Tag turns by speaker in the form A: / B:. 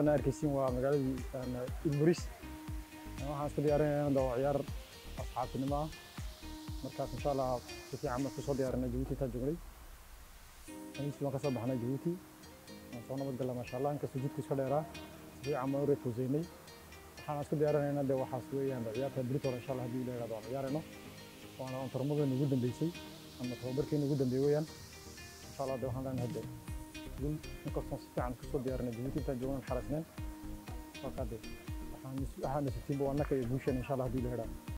A: magaalada arkaysiin waa magaaladii ilburis waxaan isku diyaarinayna waa ciyaar asxaabtinimo ah markaas insha allah si fiican baan kusoo diyaarinay jabuuti intaan joognay khamiistii baan kasoo baxnay jabuuti waan soo nabad galla maasha allah inkastoo jidka iska dheeraa si fiican baan u reefuusaynay waxaan isku diyaarinayna de waxaas weeyaan ciyaarta britol insha allah haddii la yihahdo waan ciyaarayno waana tarmadeena ugu dambeysay ama tababarkeena ugu dambeeyey weeyaan insha allah de waxaan leenahay de guul inkastoo si fiican kusoo diyaarinay jabuuti intaan joognan xarasneen markaa de waxaan nasiibtiinba waa naka iyo guushan insha allah haddii la yihahdo